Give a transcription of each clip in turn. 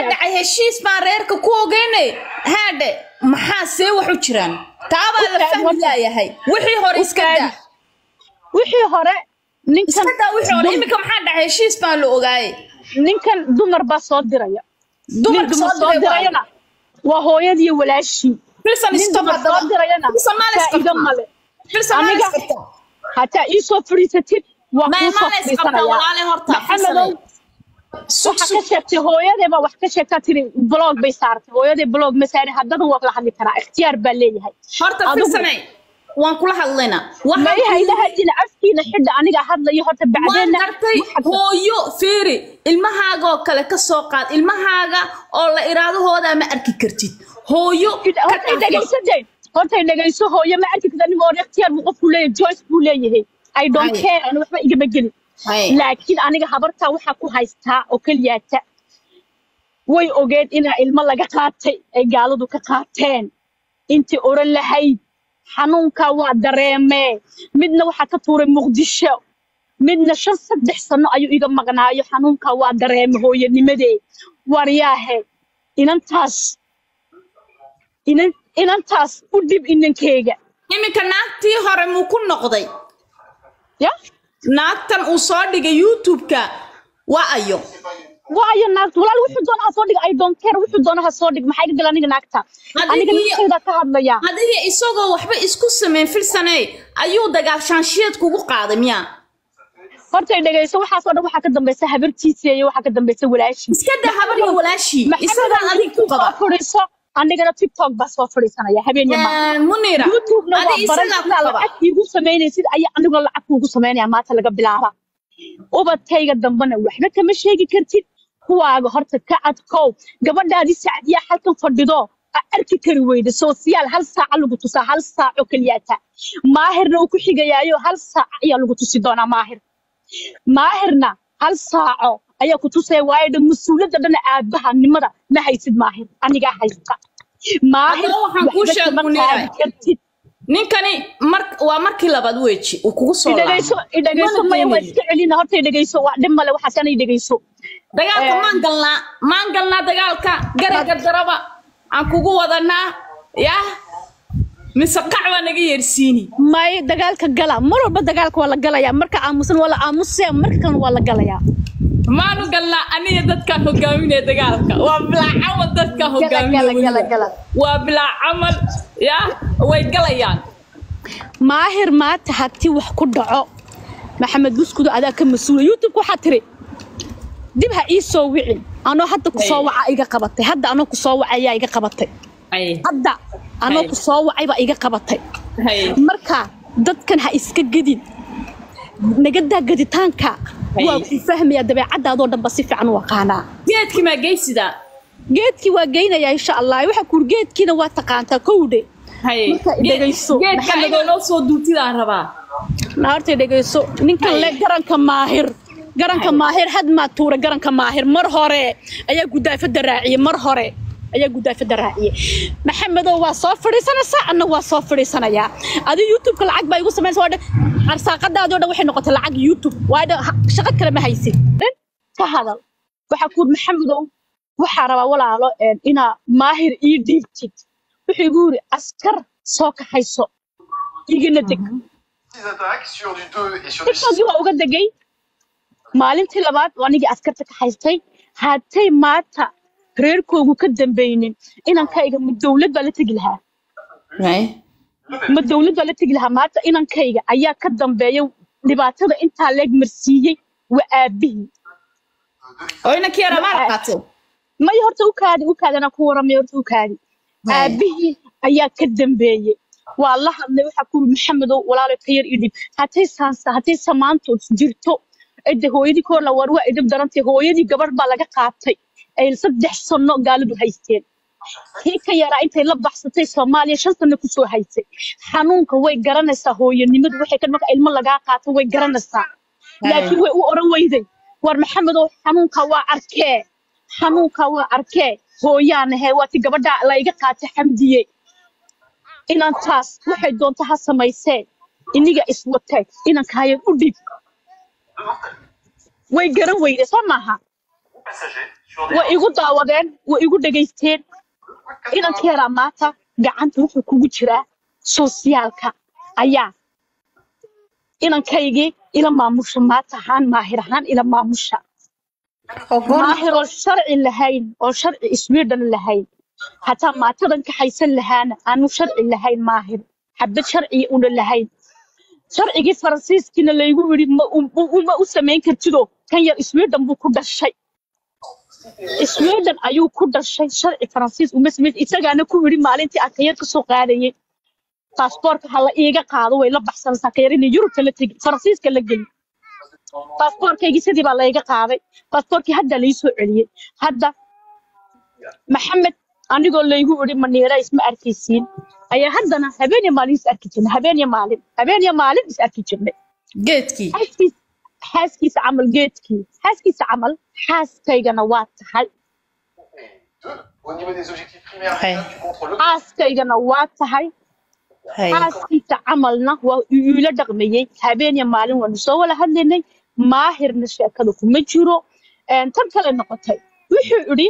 dhacay heshiis baan reerka ku ogeyne haadhe maxaa see wax u jiraan taabaa la Ukaadi, fahmi horta. laayahay wixii hore iska Ukaadi. daa wixii hore ninkan iska daa wixii hore iminka maxaa dhacay heshiis baan la ogaaye ninkan dumar baa soo diraya dumarka nin soo dumar soo diray waa dirayana waa hooyadii walaashii filsan nin istop dumar soo dirayana filsan maal faa'iido isqabta male filsan maal aniga isqabta hataa ii soo fadhiisatid waa Ma- kuu soo maal isqabta fadhiisanaya walaale horta maxamedow sug waxa ka sug sheegtay hooyadee baa wax ka sheegtaa tiri blog bay saartay hooyadee blog ma saarin haddana waa la hadli karaa ikhtiyaar baa leeyahay horta Adigu- filsanay waan kula hadlaynaa ma waxaan iha ila hadina afkiina xidha aniga hadlayo horta waan bacdeenna gartay hooyo fiiri ilmahaaga oo kale ka soo qaad ilmahaaga oo la iraadahooda ma arki kartid hooyo ka hortay dhaafo. dhegaysadeen hortay dhegayso hooyo ma arki karta nin oo ikhtiyaar buu qofku leeyahay joyce buu leeyahay i don't Hay. care ani waxba igama gelin Hay. laakiin aniga habartaa waxaa ku haystaa oo keliyaata way ogeed inaa ilmo laga qaatay ay gaaladu ka qaateen intii oran lahayd xanuunkaa waa dareemee midna waxaa ka tuuray muqdisho midna shan saddex sano ayuu iga maqnaayo xanuunkaa waa dareeme hooyanimadee waryaahe inantaas inan inantaas u dhib inankeyga iminka naagtii hore muu ku noqday ya naagtan uu soo dhigay youtube-ka waa ayo waayo naagta walaal wuxuu doona ha soo dhig i don't care wuxuu doona ha soo dhig maxaa iga gala aniga naagta Adigii- aniga ninkeyda ka hadlaya adiga isagoo waxba isku sameyn filsaney ayuu dagaashaanshiyeed kugu qaaday miyaa hortay dhegayso waxaasoo dhan waxaa ka dambaysa habartiisa iyo waxaa ka dambaysa walaashii iska daa habar iyo walaashii isagaa adig ku qaba soo fadhiiso anigana tiktok baa soo fadhiisanaya habeen iyo maalin Eh, munira youtube-na waa adi baran isagaa ku sidaa qaba lacag iigu samaynaysid ayaa aniguna lacag kuugu samaynaya maanta laga bilaaba ubadkayga dambena waxba kama sheegi kartid kuwaaga horta ka adkow gabadhaadii sacdiyaa halkan fadhido a arki kari weyda soosiyaal hal saaca lagu tusaa hal saac oo keliyaata maahirna uu ku xigayaayo hal saac ayaa lagu tusi doonaa maahir maahirna hal saaco ayaa ku tusaya waayo dhan mas-uuliyadda dhana aabahanimada ma haysid maahir anigaa haysta maahir Haddaba waxaan kuu waxba sheeg kama Munira. qaadi kartid ninkani mar waa markii labaad weji uu kugu soo idhagayso laabay idhagayso Mana maya waa keenayo. iska celina horta idhagayso waa dhib male waxaasana idhagayso dagaalka Eh. maan galnaa maan galnaa dagaalka garaga daraba aan kugu wadanaa yah mise qac baa naga yeersiini may dagaalka gala mar walba dagaalka waa la galayaa marka aamusan waa la aamusaya marka kalena waa la galayaa maanu galnaa aniga dadkaan hogaaminaya dagaalka waa bilaa camal dadkaan gala hogaaminaya gala weliba. gala waa bilaa camal yah way galayaan maahir maanta haddii wax ku dhaco maxamed buskudo adaa ka mas-uula youtube waxaa tiri dib ha ii soo wicin anoo hadda ku soo waca iga qabatay hadda anoo ku soo wacay ayaa iga qabatay Ay, hadda anoo Hay. ku soo wacay baa iga qabatay hay, marka dadkan ha iska gedin nagadaa geditaanka Hay. waa ku fahmaya dabeecadaadoo dhanba si fiican u aqaanaa geedkii maa geysidaa geedkii waa geynayaa insha allah waxa kuur geedkiina waa taqaantaa kowdhe hay Marka i Geed- dhegayso. geedka Maxamed ayagoo noo soo duutidaan rabaa naartay dhegayso ninkan Hay. le garanka maahir garanka Hay. maahir had maa tuura garanka maahir mar hore ayaa gudaafada raaciyey mar hore ayaa gudaafada raaciyey maxamedow waa soo fadhiisanaysaa anna waa soo fadhiisanayaa adi youtubeka lacag baa igu samaynaysa waa dhan arsaaqadaadoo dhan waxay noqotay lacag youtube waa dhan ha- shaqo kale ma haysid dhan ka hadal waxaa kuur maxamedow waxaa rabaa walaalo een, inaa maahir ii dhiibtid wuxuu igu yiri askar soo kaxayso igana deg Six attaques sur du 2 et sur du 6. tiktokii waa uga degay maalintii labaad waa anigii askarta ka haystay haatay maanta reerkoogu ka dambeynin inankayga ma dowlad baa la tegi lahaa ma dowlad baa la tegi lahaa maanta inankayga ayaa ka dambeeya dhibaatada intaa leeg marsiiyey waa aabihii oo inankii yaraa maa qaatay may horta u kaadi u kaadi anaa ku waramay horta u kaadi Hay. aabihii ayaa ka dambeeyey waa la hadlay waxaa kuri maxamedow walaalo ka yar idhib hatay saansa hatay samaanto jirto ede hooyadii ka hor la war waa idhib darantay hooyadii gabarh baa laga qaatay ay saddex sano gaalidu haysteen kii ka yaraa intay la baxsatay soomaaliya shan sano kusoo haysay xanuunka way garanaysaa hooyanimadu waxay ka marka ilmo lagaa qaato way garanaysaa laakiin way u oran weyday war maxamedow xanuunka waa arkee xanuunka waa arkee hooyaanahe waa ti gabadha layga qaatay xamdiye inantaas waxay doonto ha samayseen iniga iswatee inankaayan u dhib way garan weyde soo maaha passagers sur des way igu daawadeen way igu dhegaysteen inanka yaraa maanta gacanta wuxuu kugu jiraa soosyaalka ayaa inankaygii ila maamusha maanta ahaan maahir ahaan ila maamusha maahir oo sharci lahayn oo sharci sweden lahayn hataa maatadan kaxaysan lahaana aanu sharci lahayn maahir xabad sharciya una lahayn sharcigii faransiiskiina laygu yidhi ma u- ma u samayn kartido kan yar sweden buu ku dhashay sweden ayuu ku dhashay sharci faransiis uma samayn isagaana ku yidhi maalintii akayar kasoo qaadayay baasboorka ha la iiga qaado way la baxsanaysaa akayar inay yurubta la tegi faransiiska la geli baasboorkaygii sidii baa layga qaaday baasboorkii hadda lai soo celiyey hadda maxamed anigoo laygu yidhi maniira isma arkaysiin ayaa haddana habeen iyo maalin is arki jirnay habeen iyo maalin habeen iyo maalin is arki jirnay geedkii xaaskiis xaaskiisa camal geedkii xaaskiisa camal xaaskaygana waa tahay Deux, au niveau des objectifs primaires, Ouais. tu contrôles le xaaskaygana waa tahay hay xaaskiisa camalna waa uu iila dhaqmayey habeen iyo maalin waanu soo wada hadlaynay maahirna sheekada kuma jiro Een, tan kale noqotay wuxuu idhi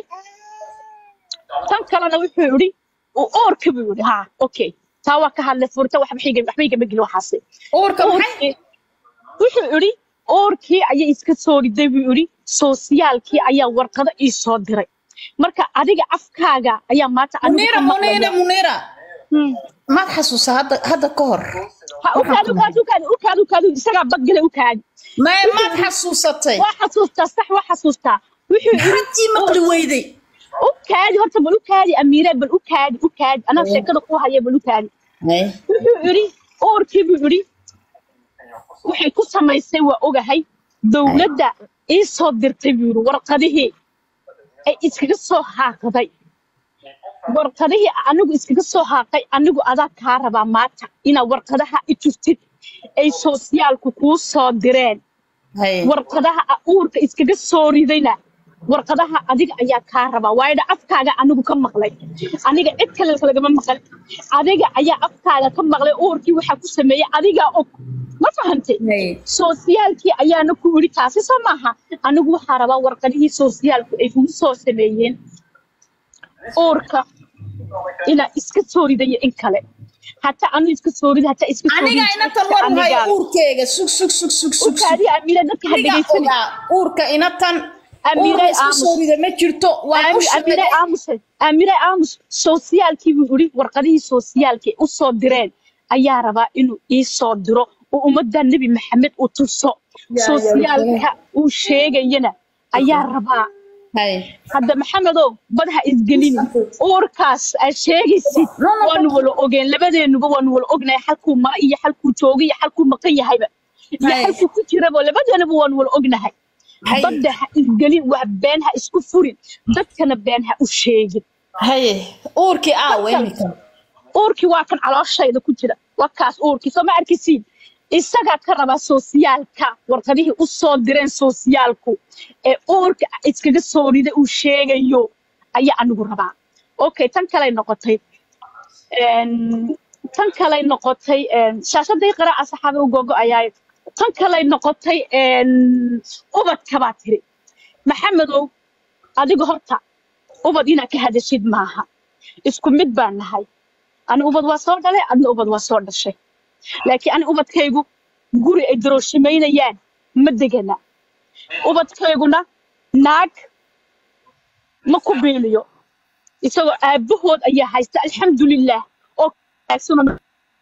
tan kalena wuxuu idhi uu oorka buu idhi ha okay taa waa ka hadlay furta waxba xiga- waxba igama gelin waxaasi uurka maxay Oorkii- wuxuu idhi oorkii ayay iska soo riday buu idhi soosiyaalkii ayaa warqado ii soo diray marka adiga afkaaga ayaa maanta anigu muniira ka muniira maqlaya muniira Hmm. maad xasuusa hadda hadda ka hor ha ukaadi ukaadi ukaadi ukaadi ukaadi isagaa badgale ukaadi may maad xasuusatay waa xasuustaa sax waa xasuustaa wuxuu yidhi maxaadii maqli weyday ukaadi horta bal ukaadi amiire bal ukaadi ukaadi anaa sheekada ku haya bal ukaadi hay wuxuu yidhi oorkii buu yidhi waxay ku samaysay waa ogahay dowladda ii soo dirtay buu yidhi warqadihii ay iskaga soo haaqday warqadihii anigu iskaga soo haaqay anigu adaa kaa rabaa maanta inaad warqadaha i turtid ay soosyaalku kuu soo direen hay warqadaha a- uurka iskaga soo ridayna warqadaha adiga ayaa kaa rabaa waayo dha afkaaga anigu ka maqlay aniga cid kale lagama maqal adiga ayaa afkaaga ka maqlay uurkii waxaa ku sameeyey adigaa og ma fahantay hay soosiyaalkii ayaana ku yidhi taasi soo maaha anigu waxaa rabaa warqadihii soosiyaalku ay kugu soo sameeyeen uurka inaa iska soo ridayo in kale hataa anu iska soo rida hataa iska soo aniga ridi inatan war hayo uurkeega sug sug sug sug sug sug ukaadi amiira dadka ha aniga dhegaysanay ogaa uurka inatan Amiire uurka isku aamus. soo rida ma jirto waa u Ami- Amire sheegay aamus Amire aamus soosiyaalkii buu yidhi warqadihii soosiyaalkii u soo direen ayaa rabaa inuu ii soo diro oo ummadda nebi maxamed u tuso ya, soosiyaalka uu sheegayana ayaa rabaa hay hadda maxamedow badaha isgelini uurkaas aad sheegaysid No, no, waanu no. wala ogeen labadeenuba waanu wala ognahay halkuu mara iyo halkuu jooga iyo halkuu maqan yahayba iyo Hay. halkuu ku jiraba labadeenuba waanu wala ognahay Hay. badda ha isgelin wax been ha isku furin dadkana been ha u sheegin hay uurkii aawe imika uurkii waa kan calooshayda ku jira waa kaas uurkii soo ma arkisiin isagaa ka rabaa soosiyaalka warqadihii u soo direen soosiyaalku ee uurka iskaga soo rida uu sheegayo ayaa anigu rabaa okay tan kaley noqotay Een, tan kaley noqotay een, shaashaday qaraaca saxaaba u gogo ayaa tan kaley noqotay een, ubadka baa tiri maxamedow adiga horta ubad inaad ka hadashid maaha isku mid baan nahay ani ubad waa soo dhalay adna ubad waa soo dhashay laakiin ani ubadkaygu guri ay darooshimaynayaan ma degana ubadkayguna naag ma ku biiliyo isagoo aabbahood ayaa haysta alxamdulilaah oo wanaagsanoo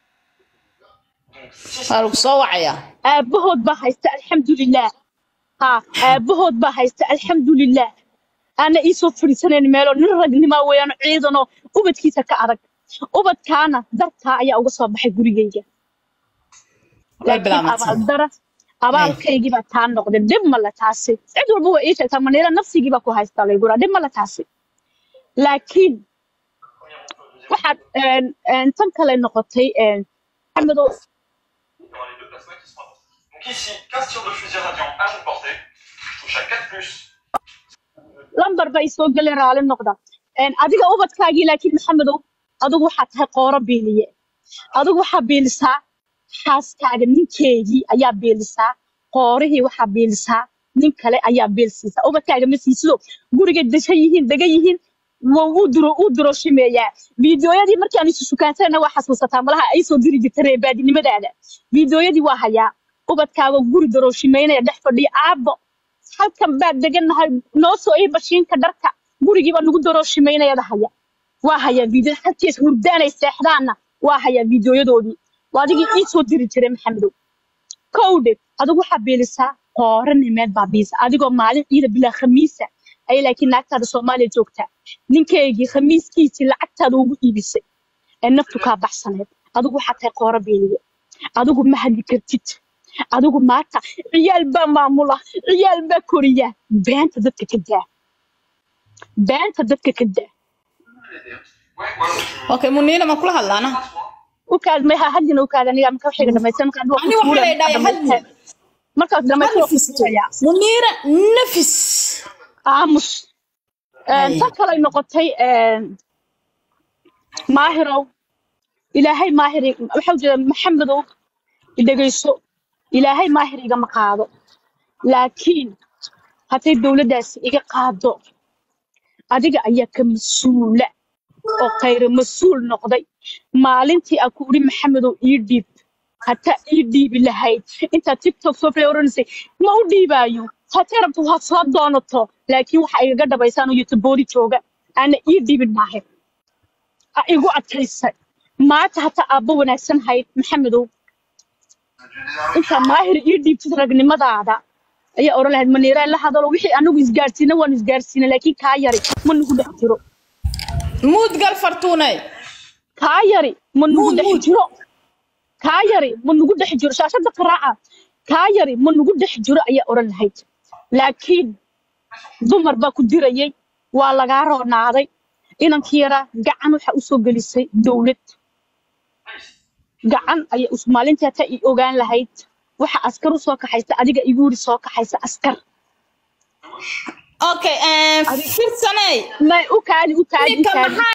waa lagu soo wacayaa aabbahood baa haysta alxamdulilaah ha aabbahood baa haysta alxamdulilaah ana iisoo fadhiisanayn meeloo nin ragnimaa weeyaano ciidanoo ubadkiisa ka adag ubadkaana dartaa ayaa uga soo baxay gurigayga way laakiin bilaamatay abaaldara abaalkaygii baa taa noqday dhib male taasi cid walba waa ii sheegtaa maniira nafsigii baa ku haystaa laygura dhib male taasi laakiin waxaad een, een, tan kale noqotay een, maxamedow dans les deux plasmas qui sont importants. Donc ici, 15 tirs de fusil radiant à longue portée. Je touche à 4 plus. lambar bay soo galeen raali noqda Een, adiga ubadkaagii laakiin maxamedow adigu waxaad tahay qooro beeliye adigu waxaa beelisaa xaaskaaga ninkeedii ayaa beelisaa qoorihii waxaa beelisaa nin kale ayaa beel siisa ubadkaaga ma siisido guriga deshan yihiin degan yihiin waa uu duro uu duroshimeeyaa fiidiyooyadii markii aan isu sukaansanayna waa xasuusataa malaha ay soo diri jirta reebaadinimadaada fiidiyooyadii waa hayaa ubadkaaga guri duroshimeynaya dhex fadhiya aabbo halkan baad degannahay noo soo ii bashiinka dharka gurigiiba nagu duroshimeynayada haya waa hayaa fiidiyada halkiis hurdaanay seexdaanna waa hayaa fiidiyooyadoodii waa adigii ii soo diri jiray maxamedow kowdhe adigu waxaa beelisaa qoore nimeed baa biisa adigoo maalin ciida bilaa khamiisa ay laakiin naagtaada soomaaliya joogtaa ninkaygii khamiiskiisii lacagtaada ugu iibisay ee naftu kaa baxsaneed adigu waxaa tahay qoore beeliye adigu ma hadli kartid adigu maanta ciyaal baa maamula ciyaal baa koriya beenta dadka ka daa beenta dadka ka daa Ouais, voilà, je... okay muniina ma kula hadlaana u kaad may ha hadlina u kaad aniga marka waxiga dhamaysan marka aduu ani waxaa la dhahay hadli markaas dhamaysan waa ku nafisto tuurayaa muniira nafis aamus Ay. tan kale ay noqotay maahirow ilaahay maahir waxaa jeeda maxamedow dhegayso ilaahay maahir igama qaado laakiin hadday dowladdaasi iga qaado adiga ayaa ka mas-uula oo khayra mas-uul noqday maalintii aan ku uri maxamedow ii dhiib hataa ii dhiibi lahayd intaad tiktok soo play oranaysay ma u dhiibaayo hatee rabto waad soo doonato laakiin waxa igaga dhabaysaan oo youtubori jooga aana ii dhiibin maahin a igu adkaysay maanta hataa aabbo wanaagsan hayd maxamedow intaa maahir ii dhiibtid ragnimadaada ayaa oran lahayd maniiraan la hadalo wixii anagu isgaarsiina waanu isgaarsiina laakiin kaa yari ma nagu dhex jiro muud gal fartuunay kaa yari ma nagu Muud, dhex muud. jiro kaa yari ma nagu dhex jiro shaashada qaraaca kaa yari ma nagu dhex jiro ayaa oran lahayd laakiin dumar baa ku dirayay waa lagaa roonaaday inankii yaraa gacan waxaa usoo gelisay dowlad gacan ayaa us- maalintii hataa i ogaan lahayd waxa askar usoo kaxaysa adiga igu yiri soo kaxaysa askar okay firsanay may u kaadi u kaadi u ninka kaadi maxaa